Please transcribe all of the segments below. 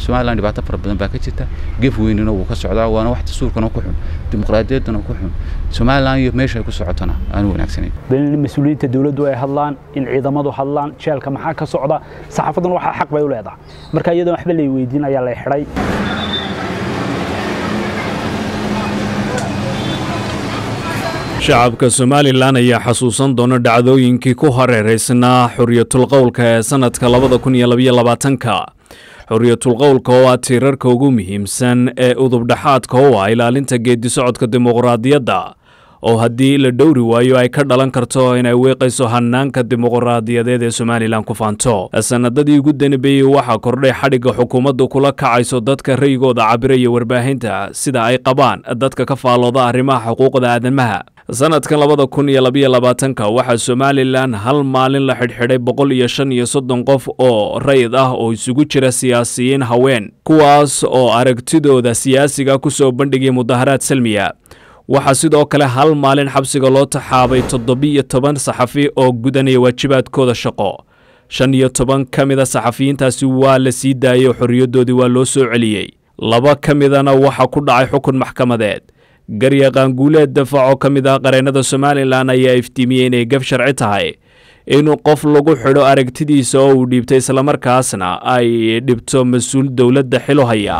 somalilan dhibaato fara badan baa ka jirta gef weynina wuu ka socdaa waana wax dastuurkana ku xun dimuqraadiyaddana ku xun somalilan iyo meesha ay ku socotona aan wanaagsanayn in mas-uuliyiinta dowladdu ay hadlaan in ciidamadu hadlaan jeelka maxaa ka socda saxaafadduna waxaa xaq bay u leedahay marka iyadoon waxba lay weydiin ayaa lay xidhay shacabka somalilan ayaa xasuusan doona dhacdooyinkii ku hareeraysnaa xoriyatulqowlka ee sannadka labada kun iyo labaiyo labaatanka xoriyatulqowlka oo ah tiirarka ugu muhiimsan ee udubdhaxaadka oo ah ilaalinta geedisocodka dimuqraadiyadda oo haddii la dhowri waayo ay ka dhalan karto inay weeqayso hanaanka dimuqraadiyadeed ee somalilan ku faanto sanadadii ugu danbeeyey waxaa kordhay xadhigga xukuumaddu kula kacayso dadka rayigooda cabiraya warbaahinta sida ay qabaan dadka ka faallooda arrimaha xuquuqda aadamaha sanadkan labada kun iyo labaiyo labaatanka waxaa somalilan hal maalin la xidhxidhay boqol iyo shan iyo soddon qof oo rayid ah oo isugu jira siyaasiyiin haween kuwaas oo aragtidooda siyaasiga ku soo bandhigay mudaharaad salmiya waxaa sidoo kale hal maalin xabsiga loo taxaabay toddobiyo toban saxafi oo gudanaya waajibaadkooda shaqo shan iyo toban ka mida saxafiyiintaasi waa la sii daayey oo xorriyaddoodii waa loo soo celiyey laba ka midana waxaa ku dhacay xukun maxkamadeed garyaqaanguuleed dafac oo ka mid ah qareennada somalilan ayaa iftiimiyey inay gaf sharci tahay in qof lagu xidho aragtidiisa oo uu dhiibtay islamarkaasna ay dhibto mas-uul dowladda xilo haya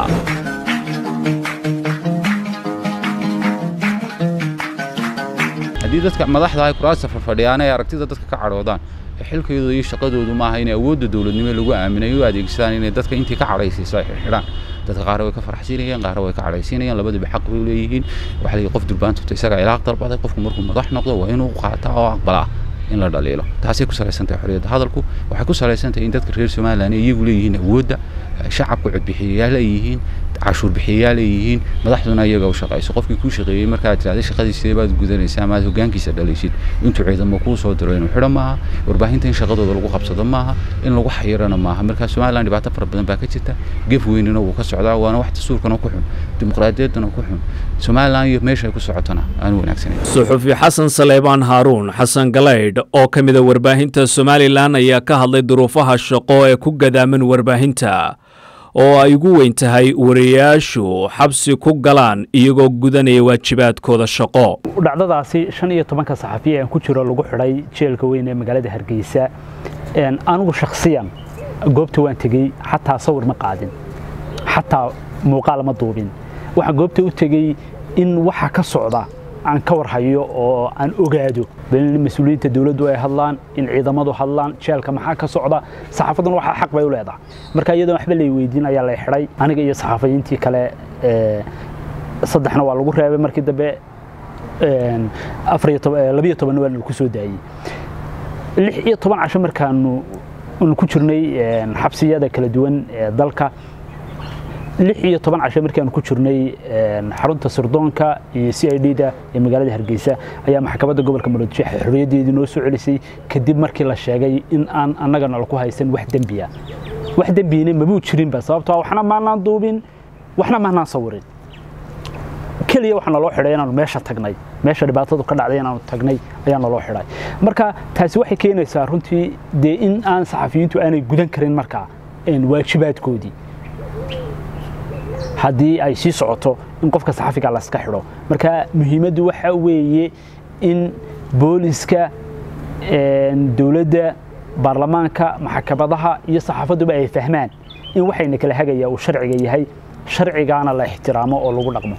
haddii dadka madaxda ay kuraasta farfadhiyaan ay aragtida dadka ka cadhoodaan xilkooda iyo shaqadoodu maaha inay awoodda dowladnimo lagu aaminay u adeegsadaan inay dadka intii ka cadhaysiiso ay xidhaan dadka qaar way ka farxsiinayaan qaar way ka cadhaysiinayaan labaduba xaq bay leeyihiin waxa la qof durbaantubta isaga ilaaq dalbaday qofku markuu madax noqdo waa inuu qaata oo aqbalaa in la dhaliilo taasay ku salaysan tahay xorriyadda hadalku waxay ku salaysan tahay in dadka reer somalilan ay iyagu leeyihiin awoodda shacabku codbixiyayaal ay yihiin cashuur bixiyayaal ay yihiin madaxduna iyaga u shaqayso qofkii kuu shaqeeyey markaad tirahday shaqadii sidee baad gudanaysaa ama aad hoggaankiisa dhalaysid intuu ciidamo kuu soo diro inuu xidho maaha warbaahinta in shaqadooda lagu qabsado maaha in lagu xayirana maaha marka somalilan dhibaato fara badan baa ka jirta gef weynina wuu ka socdaa waana wax dastuurkana ku xun dimuqraadiyaddana ku xun somalilan iyo meesha ay ku socotona aan wanaagsanayn suxufi xasan saleebaan haaruun xasan galaydh oo ka mida warbaahinta somalilan ayaa ka hadlay duruufaha shaqo ee ku gadaaman warbaahinta oo ay ugu weyn tahay wariyayaashu xabsi ku galaan iyagoo gudanaya waajibaadkooda shaqo dhacdadaasi shan iyo tobanka saxafiya aan ku jiro lagu xidhay jeelka weyn ee magaalada hargeysa anigu shakhsiyan goobta waan tegey xataa sawir ma qaadin xataa muuqaal ma duubin waxaan goobta u tegey in waxa ka socda aan ka warhayo oo aan ogaado in mas-uuliyiinta dowladdu ay hadlaan in ciidamadu hadlaan jeelka maxaa ka socda saxaafadduna waxaa xaq bay u leedahay marka iyadoon waxba lay weydiin ayaa lay xidhay aniga iyo saxaafiyiintii kale saddexna waa lagu reebay markii dambe labiyo tobanna waa ku soo daayey lix iyo toban casho markaanu ku jirnay xabsiyada kala duwan ee dalka lix iyo toban casho markaanu ku jirnay xarunta sirdoonka iyo c i d da ee magaalada hargeysa ayaa maxkamadda gobolka muqdisho xorriyaddeedii noo soo celisay kadib markii la sheegay in aan annagana laku haysan wax dembiya wax dembiyina mabuu jirinba sababtoo waxna maanaan duubin waxna maanaan sawirin keliya waxaa naloo xidhay inaanu meesha tagnay meesha dhibaatadu ka dhacday inaanu tagnay ayaa naloo xidhay marka taasi waxay keenaysaa runtii dee in aan saxafiyiintu aanay gudan karin markaa waajibaadkoodii haddii ay sii socoto in qofka saxafiga layska xidho marka muhiimaddu waxa weeye in booliska dowladda baarlamaanka maxkamadaha iyo saxaafaduba ay fahmaan in waxayna kala hagaya uu sharciga yahay sharcigaana la ixtiraamo oo lagu dhaqmo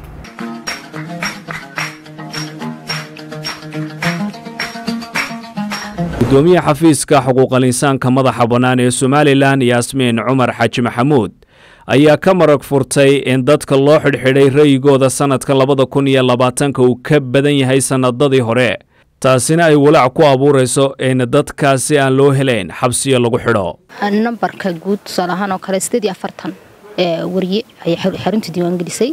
gudoomiye xafiiska xuquuqal insaanka madaxa bannaan ee somalilan yaasmiin cumar xaaji maxamuud ayaa ka marag furtay in dadka loo xidhxidhay ra'yigooda sannadka labada kun iyo labaatanka uu ka badan yahay sannadadii hore taasina ay walaac ku abuurayso in dadkaasi aan loo helayn xabsiyo lagu xidho nambarka guud tusaale ahaan oo kale sideed iyo afartan warye ayay xarunta diiwaangelisay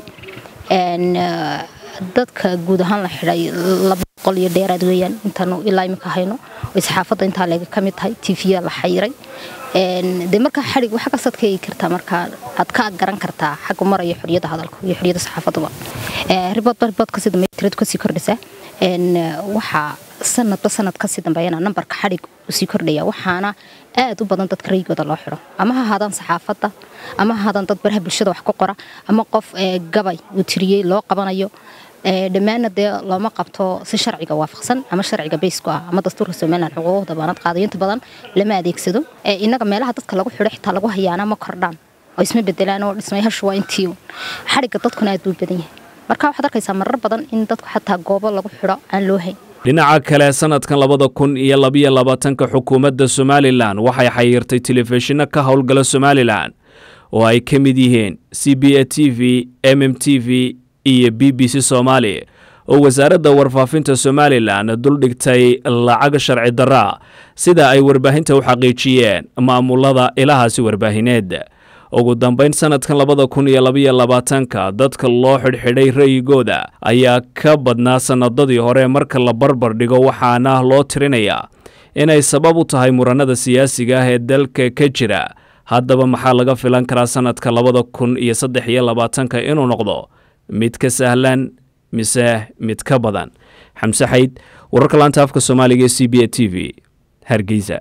dadka guud ahaan la xidhay laba boqol iyo dheeraad weeyaan intaanu ilaa imika hayno ay saxaafadda intaa leega ka mid tahay tv la xayiray de markaa xadhig waxa kastaad ka eegi kartaa markaa aad ka garan kartaa xagga maraya xoriyadda hadalka iyo xoriyadda saxaafaduba ribood riboodka sida maytiradu kasii kordhisa waxaa sanadba sanad kasii dambeeyana nambarka xadhig usii kordhaya waxaana aad u badan dadka raygooda loo xidho ama ha ahaadaan saxaafadda ama ha ahaadaan dad baraha bulshada wax ku qora ama qof gabay uu tiriyey loo qabanayo dhammaanna dee looma qabto si sharciga waafaqsan ama sharciga baysku ah ama dastuurka somalilan xuquuqda baanad qaadayo inta badan lama adeegsado innaga meelaha dadka lagu xidho xitaa lagu hayaana ma kordhaan oo isma bedelaan oo dhismayashu waa intii xadhigga dadkuna aad buu badan yahay marka waxaad arkaysaa marar badan in dadku xataa goobo lagu xidho aan loo hayn dhinaca kale sanadkan labada kun iyo labiyo labaatanka xukuumadda somalilan waxay xayiirtay telefishinno ka howlgala somalilan oo ay ka mid yihiin c b a t v m m t v iyo b b c soomaali oo wasaaradda warfaafinta somalilan duldhigtay lacag sharci darra sida ay warbaahinta u xaqiijiyeen maamulada ilahaasi warbaahineed ugu dambayn sanadkan labada kun iyo labiyo labaatanka dadka loo xidhxidhay ra'yigooda ayaa ka badnaa sannadadii hore marka la barbar dhigo waxaana loo tirinayaa inay sabab u tahay muranada siyaasiga ah ee dalka ka jira haddaba maxaa laga filan karaa sanadka labada kun iyo saddex iyo labaatanka inuu noqdo mid ka sahlan mise mid ka badan xamse xayd wararka laanta afka soomaaliga ee c b a t v hargeysa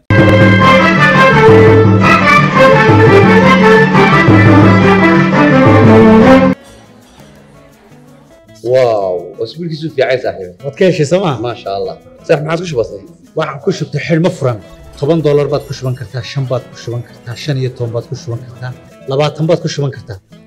واو اسبوعك في عايز صاحبي waad ka heshay sooma ما شاء الله صح ما عاد وش بصي waxaan ku shubtay xidhmo furan toban doolar baad ku shuban kartaa shan baad ku shuban kartaa shan iyo toban baad ku shuban kartaa labaatan baad ku shuban kartaa